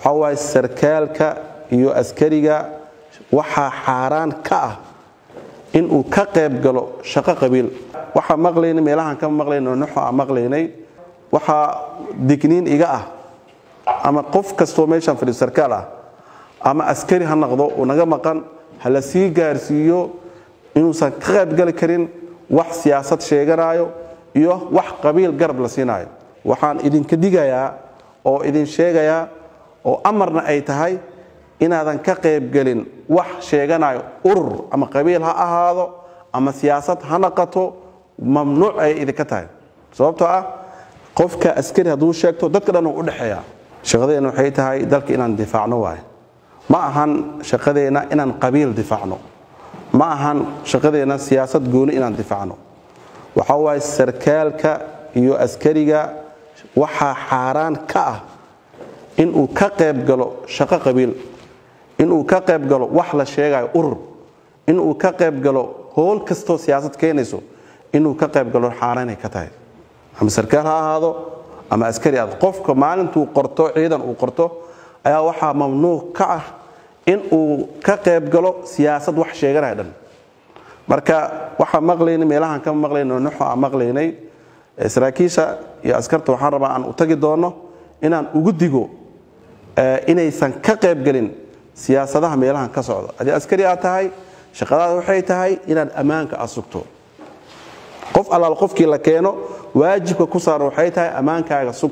waxaa waaye sarkaalka iyo askariga waxaa xaaraan ka ah inuu ka qayb galo shaqo qabiil waxaa maqlaynay meelahaan ka maqlayno nuxo aan maqlaynay waxaa digniin iga ah ama qof kastoo meeshaan fadhiyo sarkaal ah ama askari ha noqdo uu naga maqan ha la sii gaarsiiyo inuusan ka qaybgali karin wax siyaasad sheeganaayo iyo wax qabiil garab la siinaayo waxaan idinka digayaa oo idin sheegayaa oo amarna ay tahay inaadan ka qaybgelin wax sheeganayo urur ama qabiil ha ahaado ama siyaasad ha naqato mamnuuc ay idinka tahay sababtoo ah qofka askari hadduu sheegto dadka dhan uu u dhexeeya shaqadeenna waxay tahay dalka inaan difaacno waaye ma ahan shaqadeenna inaan qabiil difaacno ma ahan shaqadeenna siyaasad gooni inaan difaacno waxaa waaye sarkaalka iyo askariga waxaa xaaraan ka ah inuu ka qayb galo shaqo qabiil inuu ka qayb galo wax la sheegayo urur inuu ka qayb galo howl kastoo siyaasad keenayso inuu ka qayb galo xaaraanay ka tahay ama sarkaal ha ahaado ama askari aad qofka maalintuu qorto ciidan uu qorto ayaa waxaa mamnuuc ka ah in uu ka qayb galo siyaasad wax sheeganaya dhan marka waxaa maqlaynay meelahaan ka maqlayno nuxo aan maqlaynay saraakiisha iyo askarta waxaan rabaa aan u tagi doono inaan ugu digo inaysan ka qaybgelin siyaasadaha meelahan ka socda haddii askari aad tahay shaqadaada waxay tahay inaad ammaanka aad sugto qof allaal qofkii la keeno waajibka ku saaran waxay tahay ammaankaaga sug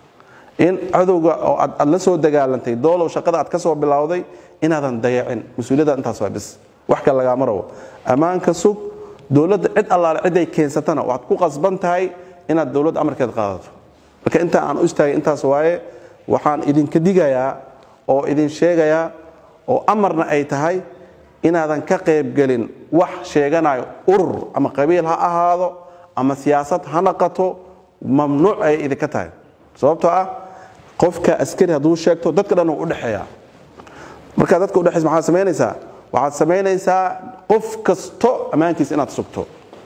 in cadowga oo aad la soo dagaalantay doolow shaqada aad ka soo bilowday inaadan dayacin mas-uuliyadda intaas waa bis wax kale lagaama rabo ammaanka sug dowladda cid allaale ciday keensatana waxaad ku qasban tahay inaad dowladda amarkeed qaadato marka inta aan u istaagay intaas waaye waxaan idinka digayaa oo idin sheegayaa oo amarna ay tahay inaadan ka qaybgelin wax sheeganayo urur ama qabiil ha ahaado ama siyaasad ha naqato mamnuuc ay idinka tahay sababtoo ah qofka askari hadduu sheegto dadka dhan uu u dhexeeya markaa dadka udhexaysa maxaad samaynaysaa waxaad samaynaysaa qof kasto ammaankiisa inaad sugto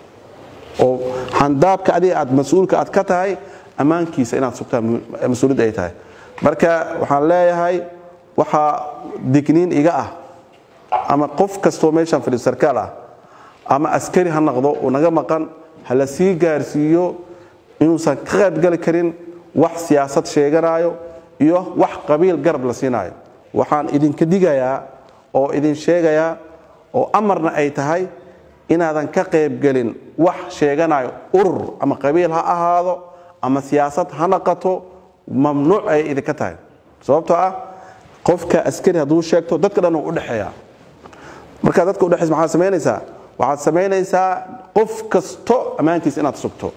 oo handaabka adiga aad mas-uulka aad ka tahay ammaankiisa inaad sugtaa mas-uuliyad ay tahay marka waxaan leeyahay waxaa digniin iga ah ama qof kastoo meeshaan fadhiyo sarkaal ah ama askari ha noqdo uu naga maqan ha la sii gaarsiiyo inuusan ka qaybgali karin wax siyaasad sheeganaayo iyo wax qabiil garab la siinaayo waxaan idinka digayaa oo idin sheegayaa oo amarna ay tahay inaadan ka qaybgelin wax sheeganayo urur ama qabiil ha ahaado ama siyaasad ha naqato mamnuuc ay idinka tahay sababtoo ah qofka askari hadduu sheegto dadka dhan uu u dhexeeya markaa dadka udhexaysa maxaad samaynaysaa waxaad samaynaysaa qof kasto ammaankiisa inaad sugto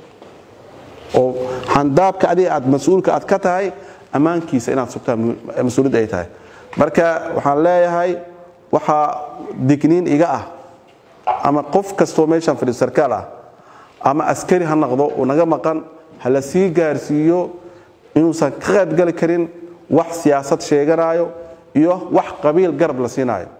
oo handaabka adiga aad mas-uulka aad ka tahay ammaankiisa inaad sugtaa mas-uuliyad ay tahay marka waxaan leeyahay waxaa digniin iga ah ama qof kastoo meeshaan fadhiyo sarkaal ah ama askari ha noqdo uu naga maqan ha la sii gaarsiiyo inuusan ka qaybgali karin wax siyaasad sheeganaayo iyo wax qabiil garab la siinaayo